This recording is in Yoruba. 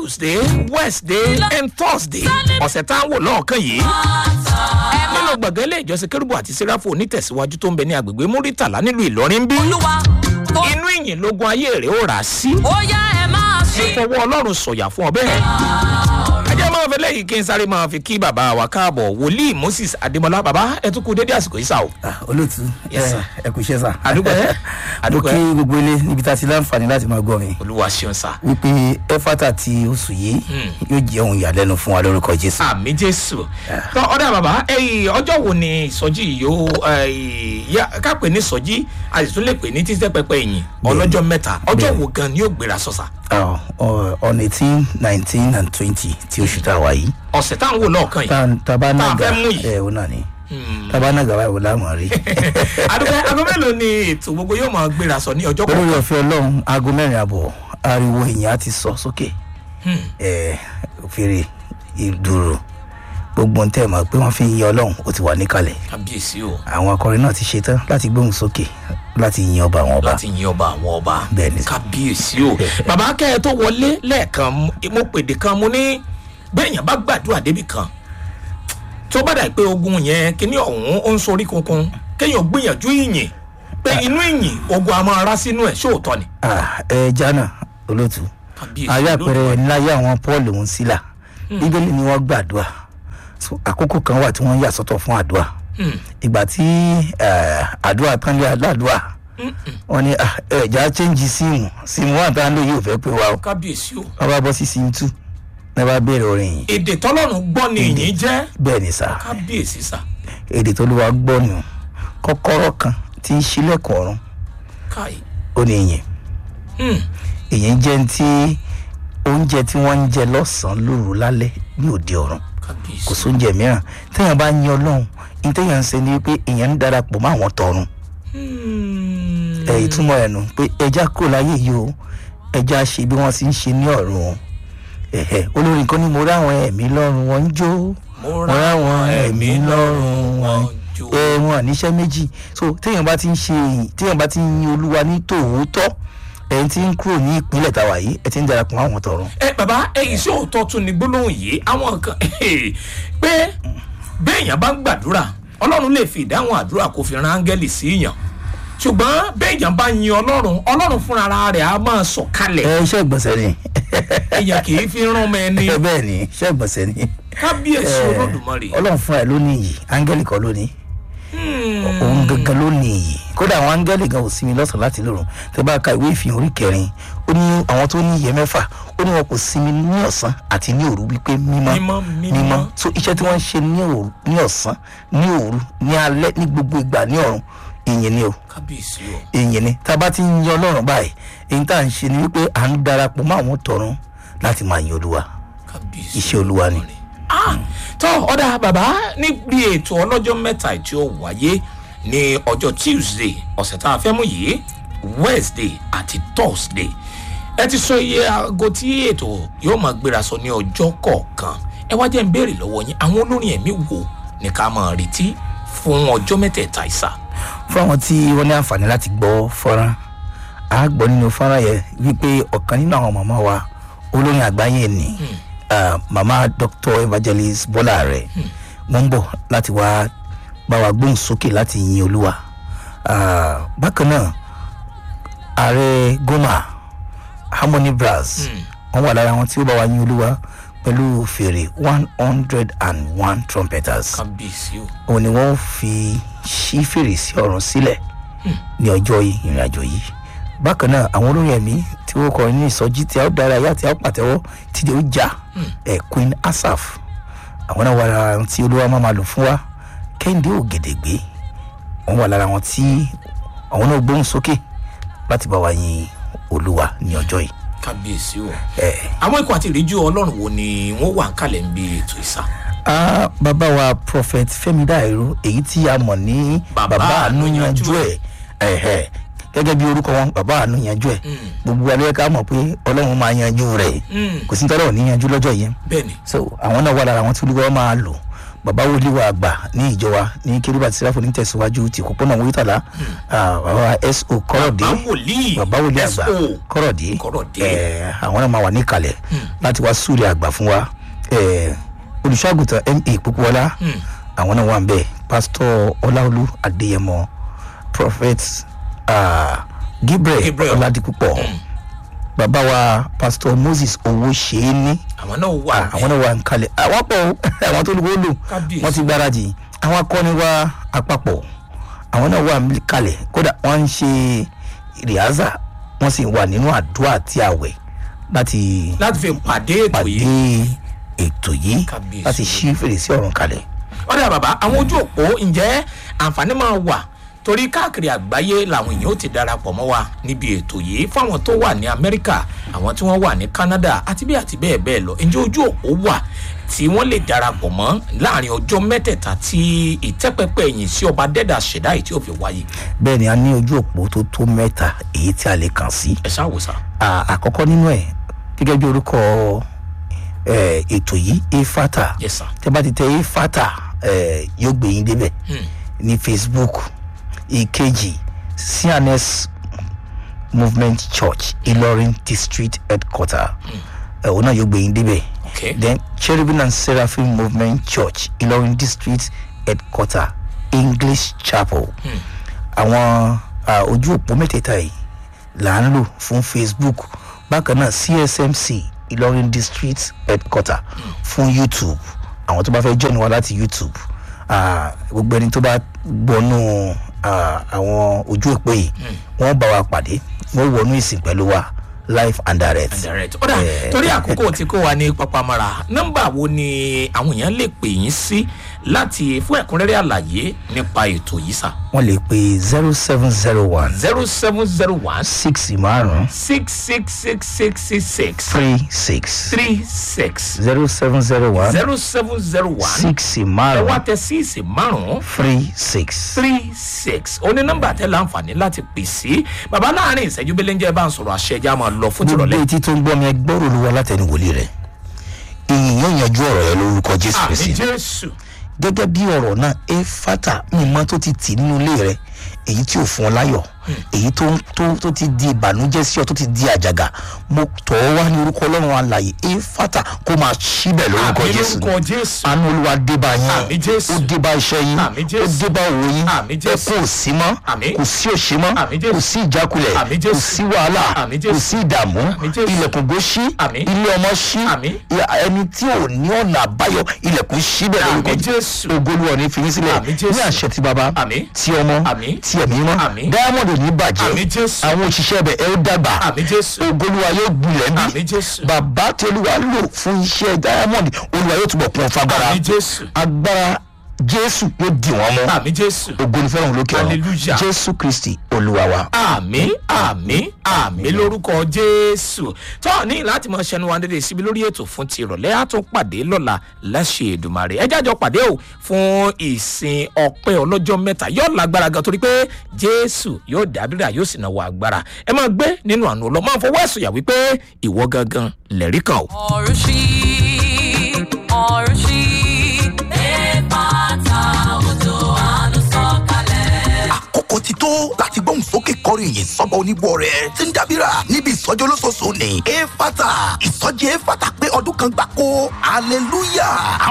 tuesday wednesday and thursday ọ̀sẹ̀ tá à ń wò lọ́ọ̀kan yìí nínú gbọ̀ngàn ilé ìjọsìn kérúbù àti sẹ́ráfù onítẹ̀síwájú tó ń bẹ ní agbègbè múrítàlá nílùú ìlọrin bí olúwa tó inú ìyìn lógún ayé rẹ̀ ó rà á sí ó yá ẹ máa ṣe. fọwọ́ ọlọ́run sọ̀yà fún ọ bẹ́ẹ̀. ajá máa fẹ́ lẹ́yìn kí n sáré máa fi kí bàbá wa káàbọ̀ wòlíì moses adémọlá bàbá ẹ tún kú dédé àsìkò yìí sá o. Ah, olóòtú Yes, ẹ sir. ẹ kò ṣe sà. Àdúpẹ́, mo àdúpẹ́. kí gbogbo ilé níbi tá a ti láǹfààní láti máa gbọ́ mi olúwa ṣeun sá. wípé ẹfátà ti oṣù yìí yóò jẹ́ ohun ìyàlẹ́nu fún wa lórúkọ jésù. àmì jésù. tọ́ ọ̀dà bàbá ẹ̀yìn ọjọ́ wo ni ìsọjí yìí yóò ká pè ní ìsọjí a sì tún lè pè ní títẹ́ pẹpẹ ìyìn ọlọ́jọ́ mẹ́ta ọjọ́ wo gan ni yóò gbéra sọ̀sà. Ah, ọ- on eighteen nineteen and twenty ti oṣù tá a wà yìí. ọ̀sẹ̀ tá à ń wò lọ́ọ̀kan yìí. Tá- taba Tá a nága fẹ́ mú yìí. ẹ o náà ni taba nága báyìí wò láwọn rí. àdúgbò aago mélòó ni ètò gbogbo yóò máa gbéra sọ ní ọjọ́ olórí kọ̀ọ̀kan. ọ̀fẹ́ ọlọ́run aago mẹ́rin àbọ̀ ariwo èèyàn á ti sọ sókè ẹ fèrè ìdúró gbogbo ń tẹ̀ mọ́ pé wọ́n fi ń yin ọlọ́run ó ti wà níkàlẹ̀ kábíyèsí o àwọn akọrin náà ti ṣetán láti gbóhùn sókè láti yin ọba àwọn ọba láti yin ọba àwọn ọba Bẹ́ẹ̀ ni. kábíyèsí o bàbá kẹ́ ẹ tó wọlé lẹ́ẹ̀kan mo pèdè kan mo ní bẹ́ẹ̀yàn bá gbàdúrà débi kan tó bá dà pé ogun yẹn kíní ọ̀hún ó ń sorí kunkun kéèyàn gbìyànjú ìyìn pé inú ìyìn ogun a máa rá sínú ẹ̀ ṣóòótọ́ ni. Ah, ẹ jana olótú kábíyèsí ayé Olódùmarè. àpẹẹrẹ níláyé àwọn paul òun sílà bíbélì ni wọ́n gbàdúrà So, àkókò kan wà tí wọ́n yà sọ́tọ̀ fún àdúrà ìgbà tí eh, àdúrà tán lé aládùá wọ́n ní ah, ẹ̀já chẹ́ǹjì síìmù síìmù wà tá à ń lò yóò fẹ́ pé wa o kábíyèsí o wọ́n bá bọ́ sí síìmù tù ní wọ́n bá bẹ̀rẹ̀ orin yìí èdè tọ́lọ́run gbọ́ ni ìyìn jẹ́ bẹ́ẹ̀ ni sà kábíyèsí sà èdè tó ló wá gbọ́ nù kọ́kọ́rọ́ kan tí ń ṣílẹ̀kùn ọ̀run káì ó ní ìyẹn Hmm. èyí jẹ́ ti oúnjẹ tí wọ́n ń jẹ lọ́sàn-án lóru lálẹ́ ní òde ọ̀run kábíyèsí kò sóúnjẹ mìíràn téèyàn bá yan ọlọ́run ní téèyàn ń ṣe ni pé èèyàn ń darapọ̀ mọ́ àwọn tọ̀run Hmm. ẹ̀ ìtumọ̀ ẹ̀ nù pé ẹja kúrò láyé yìí o ẹja ṣe bí wọ́n ti ń ṣe ní ọ̀run o ẹ̀hẹ̀ olórin kan ní mo ráwọn ẹ̀mí lọ́rùn wọn ń jó mo ráwọn ẹ̀mí lọ́rùn wọn jó. ẹ wọn àníṣẹ́ méjì so téèyàn bá ti ń ṣe téèyàn bá ti ń yin olúwa ní tòótọ́ ẹ̀ ti ń kúrò ní ìpínlẹ̀ tàwa yìí ẹ̀ ti ń darapọ̀ mọ́ àwọn tọ̀run ẹ bàbá ẹ iṣẹ́ òótọ́ tún ni gbólóhùn yìí àwọn kan pé béèyàn bá ń gbàdúrà ọlọ́run lè fi ìdáhùn àdúrà kó fi ran áńgẹ́lì sí yàn ṣùgbọ́n béèyàn bá yin ọlọ́run ọlọ́run fúnra rẹ̀ á máa sọ̀ kalẹ̀ ẹ iṣẹ́ ìgbọ̀nsẹ̀ ni èèyàn kì í fi rán ọmọ ẹni ẹ bẹ́ẹ̀ ni iṣẹ́ ìgbọ̀nsẹ̀ ni kábíyèsí Eh, olódùmarè ọlọ́run fúnra ẹ̀ ló ní iyì áńgẹ́lì kan ló ní òun gangan ló ní iyì kódà àwọn áńgẹ́lì gan ò sinmi lọ́sàn-án láti lòrùn tẹ bá ka ìwé ìfihàn orí kẹrin ó ní àwọn tó ní iyẹ mẹ́fà ó ní wọn kò sinmi ní ọ̀sán àti ní òru wípé mímọ́ Mímọ́, mímọ́. so iṣẹ́ tí wọ́n ń ṣe ní òru ní ọ̀sán ní òru ní alẹ́ ní gbogbo ìgbà ní ọ̀run ìyẹn ni o kábíyèsí o ìyẹn ni tá a bá ti ń yan ọlọ́run báyìí èyí tá à ń ṣe ni wípé à ń darapọ̀ mọ́ àwọn tọ̀run láti máa yan olúwa kábíyèsí iṣẹ́ olúwa ni. ah tó ọ̀dà bàbá níbi ètò ọlọ́jọ́ mẹ́ta tí ó wáyé ní ọjọ́ tuesday ọ̀sẹ̀ tá a fẹ́ mú yìí wednesday àti thursday ẹ ti sọ iye aago tí ètò yóò máa gbéra sọ ní ọjọ́ kọ̀ọ̀kan ẹ wá jẹ́ ń béèrè lọ́wọ́ yín àwọn olórin ẹ̀mí wo ni ká máa retí fún ọjọ́ mẹ́tẹ̀ẹ̀ta ìsà fún àwọn tí wọ́n ní àǹfààní láti gbọ́ fọ́nrán a gbọ́ nínú fọ́nrán yẹn wípé ọ̀kan nínú àwọn màmá wa olórin àgbáyé ni ah, màmá dr evangelist bọ́lá rẹ̀ wọ́n ń bọ̀ láti wá bá wa gbóhùn sókè láti yin olúwa Ah, bákan náà ààrẹ goma harmony brass wọ́n wà lára wọn tí ó bá wa yin olúwa pẹ̀lú fèrè one hundred and one trumpeters kábíyèsí o òun ni wọ́n fi ṣí fèrèsé ọ̀run sílẹ̀ ní ọjọ́ ìrìn àjò yìí bákan náà àwọn olórin ẹ̀mí tí wọ́n kọrin ní ìsọjí tí a ó dára yá tí a ó pàtẹ́wọ́ tí ó já ẹ̀ queen asaf àwọn náà wà lára àwọn tí olúwa máa ma lò fún wa kẹ́hìndé ògèdègbé wọ́n wà lára àwọn tí àwọn náà gbóhùn sókè láti bá wa yin olúwa ní ọjọ́ yìí kábíyèsí o ẹ̀ àwọn ikọ̀ àti ìríjú ọlọ́run wo ni wọ́n wà ń kalẹ̀ ń bí ètò ìsà Ah, bàbá wa prophet fẹmi dáìró èyí tí a mọ̀ ní Bàbá bàbá àánú Àánú yanjú ẹ̀ ẹ̀hẹ̀ gẹ́gẹ́ bí orúkọ wọn bàbá àánú yanjú ẹ̀ gbogbo alẹ́ ká mọ̀ pé ọlọ́run máa yanjú rẹ̀ kò sí tọ́lọ̀ ní yanjú lọ́jọ́ yẹn bẹ́ẹ̀ ni so àwọn náà wà lára àwọn tí olúwa máa lò bàbá wòlíì wa àgbà ní ìjọ wa ní kérúbà tí sẹ́ráfò ní tẹ̀síwájú ti kópónà wíìtàlá bàbá so kọ́rọ̀dé bàbá wòlíì bàbá wòlíì àgbà SO. kọ́rọ̀dé Kọ́rọ̀dé. ẹ̀, àwọn náà máa wà níkàlẹ̀ láti wá súre àgbà fún wa ẹ̀, olùṣọ́àgùtàn ma púpọ̀lá àwọn náà wà ń bẹ̀ pásítọ̀ ọláolú adéyẹmọ prophet ah, gabriel Gabriel. ọládìpúpọ̀ bàbá wa pásítọ̀ moses owó ṣeé ní àwọn náà wà àwọn náà wà ń kalẹ̀ àwọn pọ̀ o, àwọn tó lùkọ́ lò Kábíyèsí. wọ́n ti gbáradì àwọn akọni wa àpapọ̀ àwọn náà wà ń kalẹ̀ kódà wọ́n ń ṣe rìhásà wọ́n sì wà nínú àdúrà àti àwẹ̀ láti láti fi pàdé ètò pàdé yìí ètò yìí Kábíyèsí. láti ṣí fèrèsé ọ̀run kalẹ̀. ọ̀dà bàbá àwọn ojú òpó ǹjẹ́ àǹfààní máa wà torí káàkiri àgbáyé làwọn èèyàn ó ti darapọ̀ mọ́ wa níbi ètò yìí fún àwọn tó wà ní amẹ́ríkà àwọn tí wọ́n wà ní canada àti bí àti bẹ́ẹ̀ bẹ́ẹ̀ lọ ǹjẹ́ ojú òpó wà tí wọ́n lè darapọ̀ mọ́ láàrin ọjọ́ mẹ́tẹ̀ẹ̀ta tí ìtẹ́pẹ́pẹ́ ẹ̀yìn sí ọba dẹ́dà ṣẹ̀dá yìí tí ó fi wáyé bẹ́ẹ̀ ni a ní ojú òpó tó tó mẹ́ta èyí tí a lè kàn sí. ẹ ṣàwòsàn À- àkọ́kọ́ nínú ẹ̀ gẹ́gẹ́ bí orúkọ eh, ètò yìí efata yes sir tẹ bá ti tẹ efata eh, yóò gbé yín débẹ̀ ní facebook ìkejì cns movement church ìlọrin district headquarter ẹ̀ òun náà yóò gbé yín débẹ̀ okay then cherubim and seraphim movement church ìlọrin district headquarter english chapel àwọn ah, ojú òpó mẹ́tẹ̀ẹ̀ta yìí là ń lò fún facebook bákan náà csmc ìlọrin district headquarter fún youtube àwọn tó bá fẹ́ join wa láti youtube ah, gbogbo ẹni tó bá gbọ́nú ah, àwọn ojú òpó yìí wọ́n bá wa pàdé wọ́n wọnú ìsìn pẹ̀lú wa live and direct. direct ọ̀dà Eh, torí àkókò tí kò wá ní papamara nọ́mbà wo ni àwọn èèyàn lè pè yín sí láti fún ẹ̀kúnrẹ́rẹ́ àlàyé nípa ètò yìí sà wọ́n lè pe zero seven zero one zero seven zero one six márùn six six six six six six three six three six zero seven zero one zero seven zero one six ẹ wá márùn tẹ síìsì márùn three six. three six oní nọ́mbà tẹ láǹfààní láti pè sí bàbá láàrin ìṣẹ́jú belenjẹ bá ń sọ̀rọ̀ àṣẹ ẹja máa lọ fún gbogbo tìrọ̀lẹ́ etí tó ń gbọ́ mi ẹgbọ́rò olúwa látẹnu wòlíì rẹ̀ ìyìn yóò yanjú ọ̀rọ̀ yẹn lórúkọ jésù àmì kristi jésù gẹ́gẹ́ bí ọ̀rọ̀ náà ẹ fata mímọ́ tó ti tì nínú ilé rẹ èyí tí ò fún ọ láyọ̀ èyí tó tó tó ti di ìbànújẹ́ sí ọ tó ti di àjàgà mo tọ̀ ọ́ wá ní orúkọ ọlọ́run alàyè ẹ fata kó máa ṣíbẹ̀ lórúkọ àmì jésù lórúkọ jésù àánú olúwa dé bá Àmì yín Jésù. ó dé bá iṣẹ́ yín Àmì ó Jésù. dé bá òwò yín Àmì Jésù. ẹkún ò sí mọ́ Àmì. kò sí òṣì mọ́ Àmì Jésù. kò sí ìjákulẹ̀ Àmì kò Jésù. sí wàhálà Àmì Jésù. kò sí ìdààmú Àmì Jésù. ilẹ̀kùn gbó ṣí Àmì. ilé ọmọ ṣí Àmì. ẹni tí ò ní ọ̀nà àbáyọ ilẹ̀kùn ṣí bẹ̀ Àmì lórúkọ Jésù. ògolúwa ní fi yín sílẹ̀ Àmì Jésù. ní àṣẹ ti bàbá Àmì. ti ọmọ Àmì. ti ẹ̀mí mọ́ Àmì. diamond ò ní bàjẹ́ Àmì Jésù. àwọn òṣìṣẹ́ bẹ̀ ẹ ó dàgbà àmì jésù ògolúwa yóò gbilẹ̀ ń àmì bí jésù bàbá tí olúwa lò fún iṣẹ́ diamond olúwa yóò túbọ̀ kún ọ fagbára àmì jésù agbára jésù yóò dì wọ́n mọ́ àmì jésù ògo ni fẹ́ràn lókè ọ̀run Hallelujah. jésù kristi olúwa wa. àmì àmì àmì lórúkọ jésù tó ní láti mọ ṣẹnu wa dédé síbi lórí ètò fún ti ìrọ̀lẹ́ á tún pàdé lọ́la láṣẹ èdùmarè ẹ jájọ pàdé o fún ìsìn ọpẹ́ ọlọ́jọ́ mẹ́ta yóò lágbára gan torí pé jésù yóò dábìrà yóò sì náwó agbára ẹ máa gbé nínú àánú ọlọ́ máa fọwọ́ ẹ̀sùn yà wípé ìwọ gangan lẹ̀rí kan o. ọ̀run ṣí ọ̀run ṣí ẹ̀ẹ́dẹ́gbàta òjò àánú sọ̀kalẹ̀. àkókò ti tó láti gbóhùn sókè kọrin yìí sọ́ba onígbọ́ rẹ̀ tí ń dábìrà níbi ìsọjí olóṣooṣù ní efata ìsọjí efata pé ọdún kan gbáko hallelujah